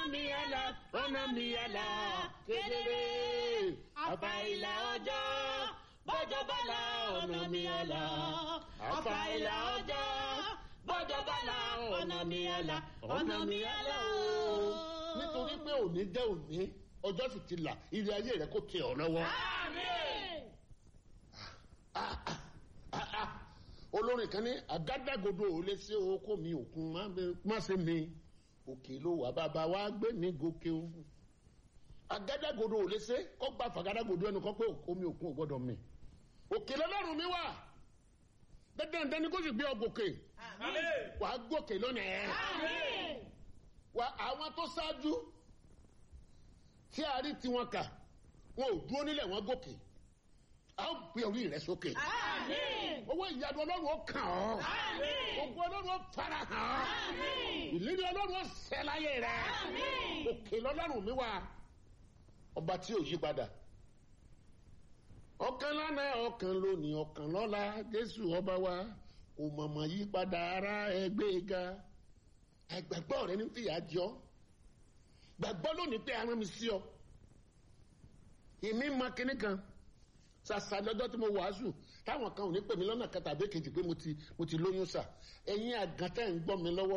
mi àlà ọ̀nà mi àlà kedere àfà ìlà ọjọ́ bọ́jọ́ bọ́lá ọ̀nà mi àlà àfà ìlà ọjọ́ bọ́jọ́ bọ́lá ọ̀nà mi àlà ọ̀nà mi àlà ooo. nítorí pé òní jẹ́ òní ọjọ́ sì ti là ire ayé rẹ kò tẹ ọ lọ́wọ́. Ah, ah, ah, ah. olórin kan ní àgádágodo ò lè ṣe oko mi òkun má bẹ- má ṣe mi òkè ló wà bàbá wa gbé mi gòkè o àgádágodo ò lè ṣe kó gbà fàgádágodo ẹnu kó pé omi òkun ò gbọdọ̀ mi òkè lọ́lọ́run mi wà dandan ni kó sì gbé ọ gòkè wàá gòkè lónìí ẹ wa àwọn tó ṣáájú tí a rí tiwọn kà wọn ò dúró nílẹ̀ wọn gòkè a ó gbé orí rẹ sókè owó ìyanu ọlọ́run ó kàn ọ́ ogun ọlọ́run ó fara hàn ọ́ ìlérí ọlọ́run ó ṣẹ láyé rẹ òkè lọ́lọ́run mi wà ọba tí ò yí padà ọkàn lánàá ọkàn lónìí ọkàn lọ́la jésù ọba wa kò mọ̀mọ́ yí padà ara ẹgbẹ́ ga ẹgbàgbọ́ rẹ ní fìyà jọ gbàgbọ́ lónìí pé arán mi sí ọ èmi mọ kinní kan ṣàṣà lọ́jọ́ tí mo wàásù táwọn kan ò ní pè mí lọ́nà kan tàbí kejì pé mo ti mo ti lóyún sà ẹ̀yin àgàntẹ́ ń gbọ́ mi lọ́wọ́